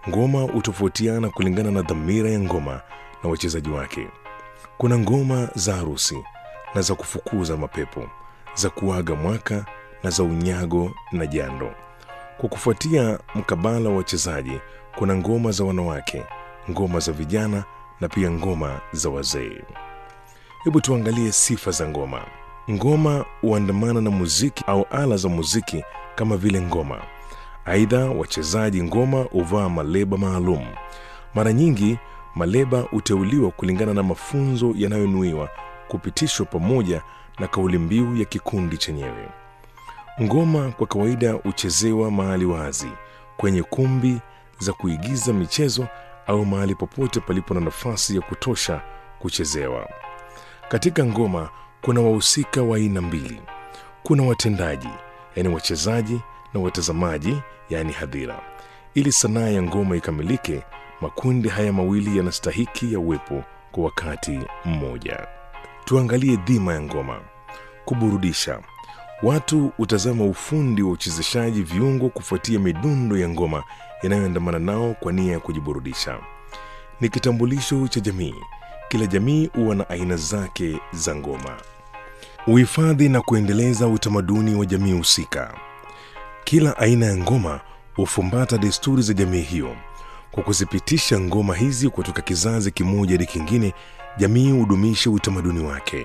Ngoma hutofautiana kulingana na dhamira ya ngoma na wachezaji wake. Kuna ngoma za harusi na za kufukuza mapepo, za kuaga mwaka na za unyago na jando. Kwa kufuatia mkabala wa wachezaji, kuna ngoma za wanawake, ngoma za vijana na pia ngoma za wazee. Hebu tuangalie sifa za ngoma. Ngoma huandamana na muziki au ala za muziki kama vile ngoma. Aidha, wachezaji ngoma huvaa maleba maalum. Mara nyingi maleba huteuliwa kulingana na mafunzo yanayonuiwa kupitishwa pamoja na kauli mbiu ya kikundi chenyewe. Ngoma kwa kawaida huchezewa mahali wazi, kwenye kumbi za kuigiza michezo au mahali popote palipo na nafasi ya kutosha kuchezewa. Katika ngoma kuna wahusika wa aina mbili. Kuna watendaji, yaani wachezaji, na watazamaji, yaani hadhira. Ili sanaa ya ngoma ikamilike, makundi haya mawili yanastahiki ya uwepo kwa wakati mmoja. Tuangalie dhima ya ngoma: kuburudisha. Watu hutazama ufundi wa uchezeshaji viungo kufuatia midundo ya ngoma inayoandamana nao kwa nia ya kujiburudisha. Ni kitambulisho cha jamii. Kila jamii huwa na aina zake za ngoma. Uhifadhi na kuendeleza utamaduni wa jamii husika. Kila aina ya ngoma hufumbata desturi za jamii hiyo. Kwa kuzipitisha ngoma hizi kutoka kizazi kimoja hadi kingine, jamii hudumisha utamaduni wake,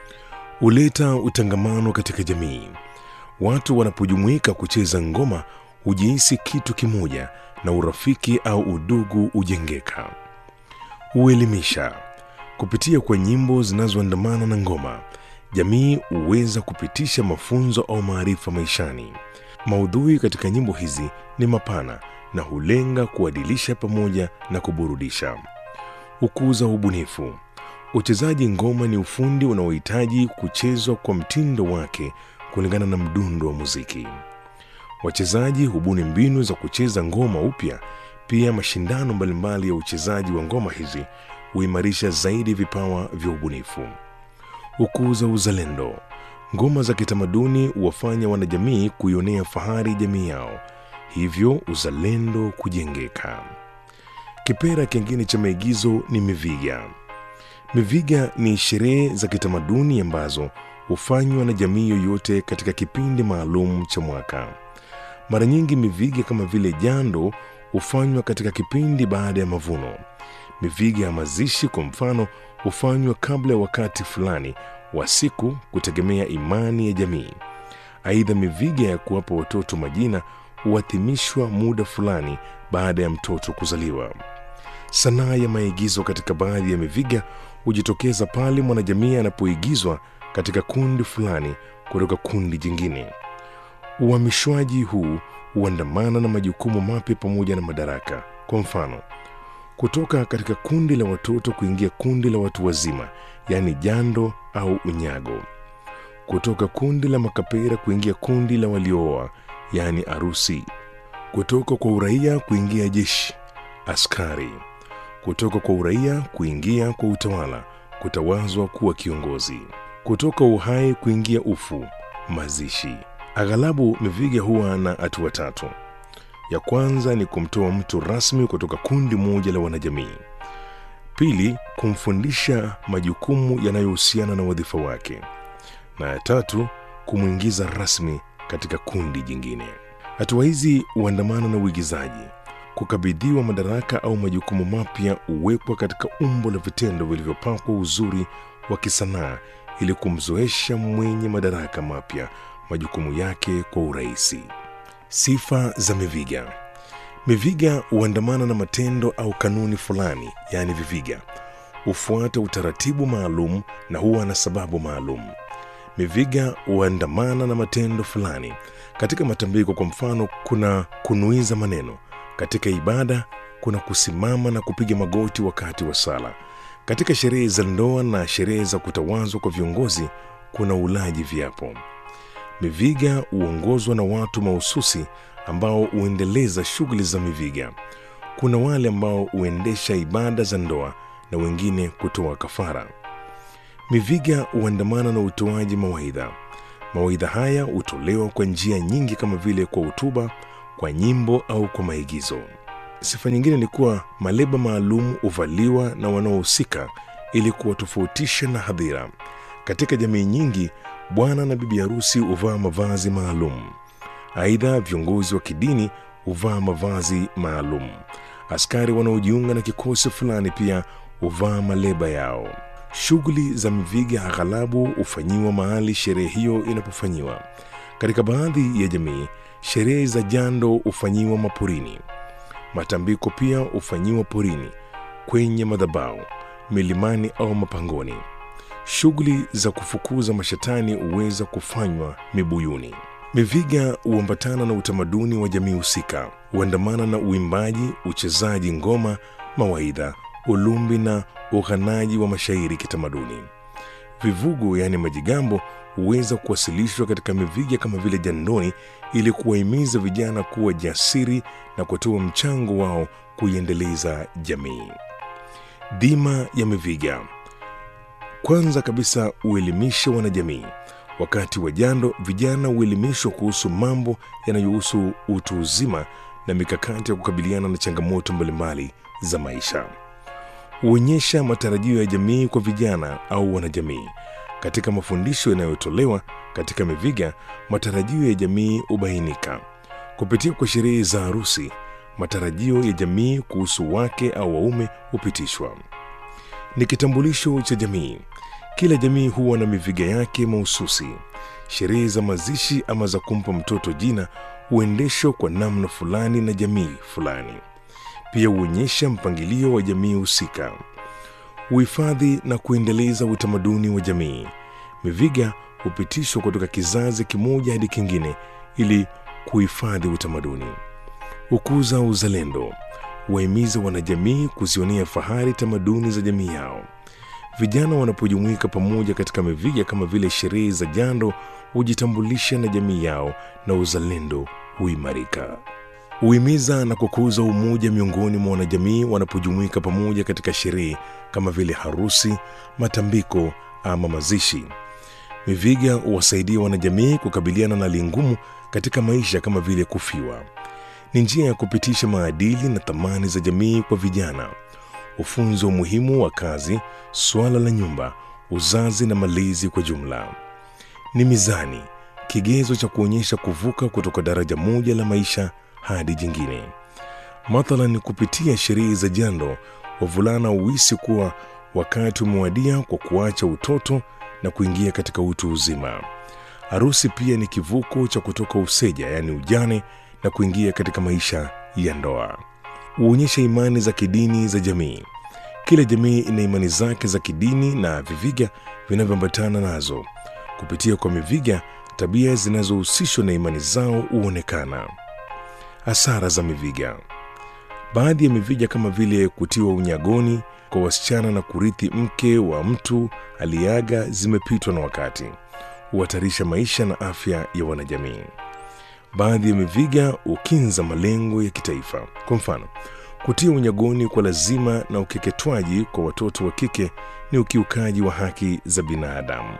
huleta utangamano katika jamii. Watu wanapojumuika kucheza ngoma hujihisi kitu kimoja na urafiki au udugu hujengeka. Huelimisha kupitia kwa nyimbo zinazoandamana na ngoma. Jamii huweza kupitisha mafunzo au maarifa maishani. Maudhui katika nyimbo hizi ni mapana na hulenga kuadilisha pamoja na kuburudisha. Hukuza ubunifu. Uchezaji ngoma ni ufundi unaohitaji kuchezwa kwa mtindo wake kulingana na mdundo wa muziki. Wachezaji hubuni mbinu za kucheza ngoma upya. Pia mashindano mbalimbali ya uchezaji wa ngoma hizi huimarisha zaidi vipawa vya ubunifu. Hukuza uzalendo. Ngoma za kitamaduni huwafanya wanajamii kuionea fahari jamii yao, hivyo uzalendo kujengeka. Kipera kingine cha maigizo ni miviga. Miviga ni sherehe za kitamaduni ambazo hufanywa na jamii yoyote katika kipindi maalum cha mwaka. Mara nyingi miviga kama vile jando hufanywa katika kipindi baada ya mavuno. Miviga ya mazishi kwa mfano hufanywa kabla ya wakati fulani wa siku kutegemea imani ya jamii. Aidha, miviga ya kuwapa watoto majina huadhimishwa muda fulani baada ya mtoto kuzaliwa. Sanaa ya maigizo katika baadhi ya miviga hujitokeza pale mwanajamii anapoigizwa katika kundi fulani kutoka kundi jingine. Uhamishwaji huu huandamana na majukumu mapya pamoja na madaraka. Kwa mfano, kutoka katika kundi la watoto kuingia kundi la watu wazima, yaani jando au unyago. Kutoka kundi la makapera kuingia kundi la waliooa, yaani arusi. Kutoka kwa uraia kuingia jeshi, askari. Kutoka kwa uraia kuingia kwa utawala, kutawazwa kuwa kiongozi. Kutoka uhai kuingia ufu, mazishi. Aghalabu miviga huwa na hatua tatu. Ya kwanza ni kumtoa mtu rasmi kutoka kundi moja la wanajamii. Pili, kumfundisha majukumu yanayohusiana na wadhifa wake, na ya tatu, kumwingiza rasmi katika kundi jingine. Hatua hizi huandamana na uigizaji. Kukabidhiwa madaraka au majukumu mapya huwekwa katika umbo la vitendo vilivyopakwa uzuri wa kisanaa ili kumzoesha mwenye madaraka mapya majukumu yake kwa urahisi. Sifa za miviga. Miviga huandamana na matendo au kanuni fulani, yaani viviga hufuata utaratibu maalum na huwa na sababu maalum. Miviga huandamana na matendo fulani. Katika matambiko, kwa mfano, kuna kunuiza maneno. Katika ibada, kuna kusimama na kupiga magoti wakati wa sala. Katika sherehe za ndoa na sherehe za kutawazwa kwa viongozi, kuna ulaji viapo. Miviga huongozwa na watu mahususi ambao huendeleza shughuli za miviga. Kuna wale ambao huendesha ibada za ndoa na wengine kutoa kafara. Miviga huandamana na utoaji mawaidha. Mawaidha haya hutolewa kwa njia nyingi kama vile kwa hotuba, kwa nyimbo au kwa maigizo. Sifa nyingine ni kuwa maleba maalum huvaliwa na wanaohusika ili kuwatofautisha na hadhira. Katika jamii nyingi, bwana na bibi harusi huvaa mavazi maalum. Aidha, viongozi wa kidini huvaa mavazi maalum. Askari wanaojiunga na kikosi fulani pia huvaa maleba yao. Shughuli za miviga aghalabu hufanyiwa mahali sherehe hiyo inapofanyiwa. Katika baadhi ya jamii, sherehe za jando hufanyiwa maporini. Matambiko pia hufanyiwa porini, kwenye madhabahu, milimani au mapangoni. Shughuli za kufukuza mashetani huweza kufanywa mibuyuni. Miviga huambatana na utamaduni wa jamii husika, huandamana na uimbaji, uchezaji ngoma, mawaidha, ulumbi na ughanaji wa mashairi kitamaduni. Vivugo yaani majigambo huweza kuwasilishwa katika miviga kama vile jandoni, ili kuwahimiza vijana kuwa jasiri na kutoa mchango wao kuiendeleza jamii. Dhima ya miviga kwanza kabisa huelimisha wanajamii. Wakati wa jando, vijana huelimishwa kuhusu mambo yanayohusu utu uzima na mikakati ya kukabiliana na changamoto mbalimbali za maisha. Huonyesha matarajio ya jamii kwa vijana au wanajamii. Katika mafundisho yanayotolewa katika miviga, matarajio ya jamii hubainika kupitia kwa sherehe za harusi. Matarajio ya jamii kuhusu wake au waume hupitishwa. Ni kitambulisho cha jamii. Kila jamii huwa na miviga yake mahususi. Sherehe za mazishi ama za kumpa mtoto jina huendeshwa kwa namna fulani na jamii fulani. Pia huonyesha mpangilio wa jamii husika. Uhifadhi na kuendeleza utamaduni wa jamii. Miviga hupitishwa kutoka kizazi kimoja hadi kingine ili kuhifadhi utamaduni. Hukuza uzalendo. Huwahimiza wanajamii kuzionea fahari tamaduni za jamii yao. Vijana wanapojumuika pamoja katika miviga kama vile sherehe za jando, hujitambulisha na jamii yao na uzalendo huimarika. Huhimiza na kukuza umoja miongoni mwa wanajamii wanapojumuika pamoja katika sherehe kama vile harusi, matambiko ama mazishi. Miviga huwasaidia wanajamii kukabiliana na hali ngumu katika maisha kama vile kufiwa. Ni njia ya kupitisha maadili na thamani za jamii kwa vijana. Ufunzo umuhimu wa kazi, suala la nyumba, uzazi na malezi kwa jumla. Ni mizani, kigezo cha kuonyesha kuvuka kutoka daraja moja la maisha hadi jingine. Mathalan, kupitia sherehe za jando, wavulana huhisi kuwa wakati umewadia kwa kuacha utoto na kuingia katika utu uzima. Harusi pia ni kivuko cha kutoka useja, yaani ujane, na kuingia katika maisha ya ndoa. Huonyesha imani za kidini za jamii. Kila jamii ina imani zake za kidini na viviga vinavyoambatana nazo. Kupitia kwa miviga, tabia zinazohusishwa na imani zao huonekana. Hasara za miviga. Baadhi ya miviga kama vile kutiwa unyagoni kwa wasichana na kurithi mke wa mtu aliyeaga zimepitwa na wakati, huhatarisha maisha na afya ya wanajamii. Baadhi ya miviga hukinza malengo ya kitaifa. Kwa mfano, kutia unyagoni kwa lazima na ukeketwaji kwa watoto wa kike ni ukiukaji wa haki za binadamu.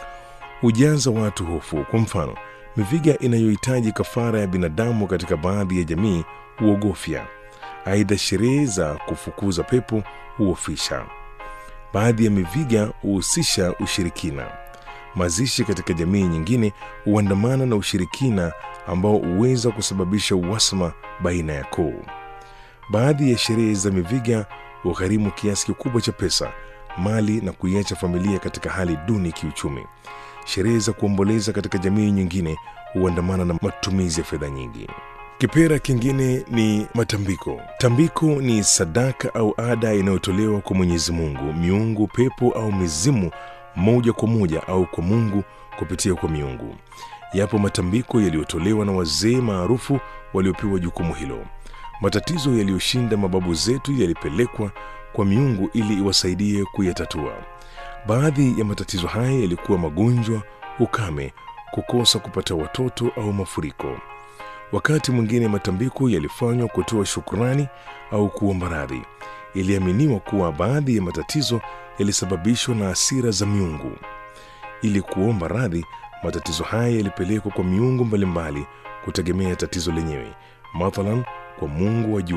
Hujaza watu hofu. Kwa mfano, miviga inayohitaji kafara ya binadamu katika baadhi ya jamii huogofya. Aidha, sherehe za kufukuza pepo huofisha. Baadhi ya miviga huhusisha ushirikina. Mazishi katika jamii nyingine huandamana na ushirikina ambao huweza kusababisha uhasama baina ya koo. Baadhi ya sherehe za miviga hugharimu kiasi kikubwa cha pesa, mali na kuiacha familia katika hali duni kiuchumi. Sherehe za kuomboleza katika jamii nyingine huandamana na matumizi ya fedha nyingi. Kipera kingine ni matambiko. Tambiko ni sadaka au ada inayotolewa kwa Mwenyezi Mungu, miungu, pepo au mizimu, moja kwa moja au kwa Mungu kupitia kwa miungu. Yapo matambiko yaliyotolewa na wazee maarufu waliopewa jukumu hilo. Matatizo yaliyoshinda mababu zetu yalipelekwa kwa miungu ili iwasaidie kuyatatua. Baadhi ya matatizo haya yalikuwa magonjwa, ukame, kukosa kupata watoto au mafuriko. Wakati mwingine matambiko yalifanywa kutoa shukrani au kuomba radhi. Iliaminiwa kuwa baadhi ya matatizo yalisababishwa na hasira za miungu. Ili kuomba radhi, matatizo haya yalipelekwa kwa miungu mbalimbali kutegemea tatizo lenyewe. Mathalan, kwa mungu wa jua,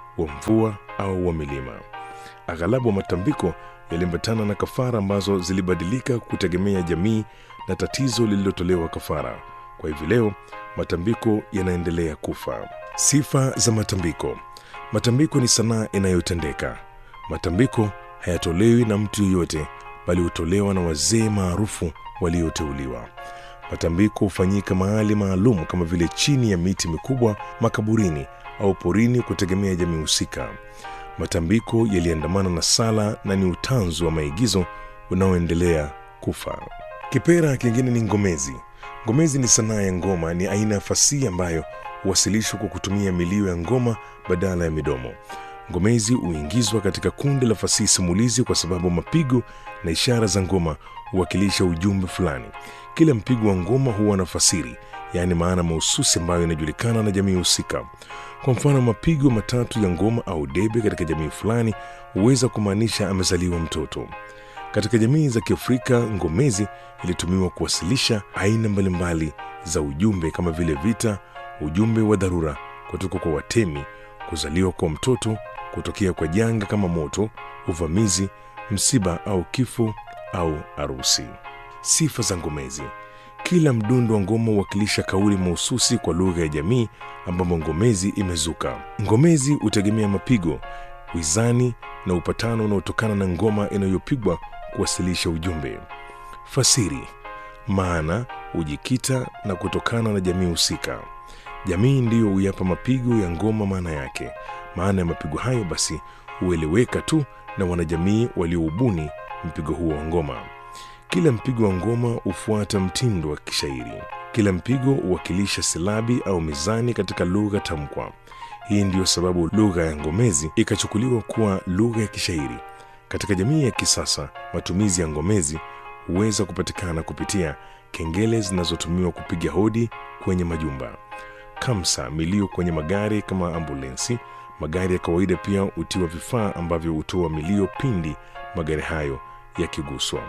wa mvua au wa milima. Aghalabu wa matambiko yaliambatana na kafara ambazo zilibadilika kutegemea jamii na tatizo lililotolewa kafara. Kwa hivyo leo matambiko yanaendelea kufa. Sifa za matambiko. Matambiko ni sanaa inayotendeka. Matambiko hayatolewi na mtu yeyote, bali hutolewa na wazee maarufu walioteuliwa. Matambiko hufanyika mahali maalum kama vile chini ya miti mikubwa, makaburini au porini, kutegemea jamii husika. Matambiko yaliandamana na sala na ni utanzu wa maigizo unaoendelea kufa. Kipera kingine ni ngomezi. Ngomezi ni sanaa ya ngoma, ni aina ya fasihi ambayo huwasilishwa kwa kutumia milio ya ngoma badala ya midomo. Ngomezi huingizwa katika kundi la fasihi simulizi kwa sababu mapigo na ishara za ngoma huwakilisha ujumbe fulani. Kila mpigo wa ngoma huwa na fasiri, yaani maana mahususi ambayo inajulikana na jamii husika. Kwa mfano, mapigo matatu ya ngoma au debe katika jamii fulani huweza kumaanisha amezaliwa mtoto. Katika jamii za Kiafrika, ngomezi ilitumiwa kuwasilisha aina mbalimbali za ujumbe kama vile vita, ujumbe wa dharura kutoka kwa watemi, kuzaliwa kwa mtoto, kutokea kwa janga kama moto, uvamizi, msiba au kifo au arusi. Sifa za ngomezi. Kila mdundo wa ngoma huwakilisha kauli mahususi kwa lugha ya jamii ambamo ngomezi imezuka. Ngomezi hutegemea mapigo, wizani na upatano unaotokana na ngoma inayopigwa kuwasilisha ujumbe. Fasiri. Maana hujikita na kutokana na jamii husika. Jamii ndiyo huyapa mapigo ya ngoma maana yake. Maana ya mapigo hayo basi hueleweka tu na wanajamii walioubuni mpigo huo wa ngoma. Kila mpigo wa ngoma hufuata mtindo wa kishairi. Kila mpigo huwakilisha silabi au mizani katika lugha tamkwa. Hii ndiyo sababu lugha ya ngomezi ikachukuliwa kuwa lugha ya kishairi. Katika jamii ya kisasa, matumizi ya ngomezi huweza kupatikana kupitia kengele zinazotumiwa kupiga hodi kwenye majumba, kamsa, milio kwenye magari kama ambulensi. Magari ya kawaida pia hutiwa vifaa ambavyo hutoa milio pindi magari hayo yakiguswa.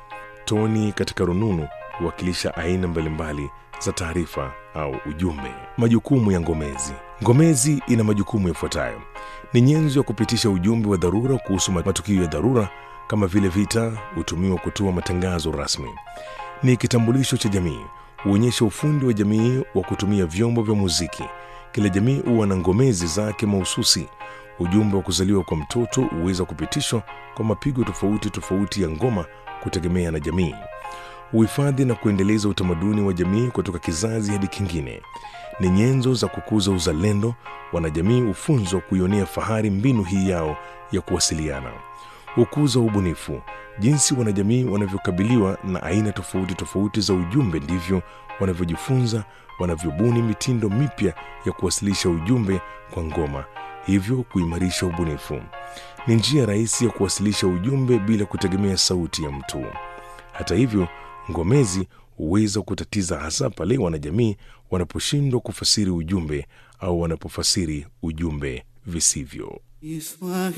Toni katika rununu huwakilisha aina mbalimbali za taarifa au ujumbe. Majukumu ya ngomezi. Ngomezi ina majukumu yafuatayo: ni nyenzo ya kupitisha ujumbe wa dharura kuhusu matukio ya dharura kama vile vita, hutumiwa kutoa matangazo rasmi. Ni kitambulisho cha jamii, huonyesha ufundi wa jamii wa kutumia vyombo vya muziki. Kila jamii huwa na ngomezi zake mahususi. Ujumbe wa kuzaliwa kwa mtoto huweza kupitishwa kwa mapigo tofauti tofauti ya ngoma kutegemea na jamii. Uhifadhi na kuendeleza utamaduni wa jamii kutoka kizazi hadi kingine. Ni nyenzo za kukuza uzalendo. Wanajamii hufunzwa kuionea fahari mbinu hii yao ya kuwasiliana. Hukuza ubunifu. Jinsi wanajamii wanavyokabiliwa na aina tofauti tofauti za ujumbe, ndivyo wanavyojifunza, wanavyobuni mitindo mipya ya kuwasilisha ujumbe kwa ngoma, hivyo kuimarisha ubunifu. Ni njia rahisi ya kuwasilisha ujumbe bila kutegemea sauti ya mtu. Hata hivyo, ngomezi huweza kutatiza, hasa pale wanajamii wanaposhindwa kufasiri ujumbe au wanapofasiri ujumbe visivyo.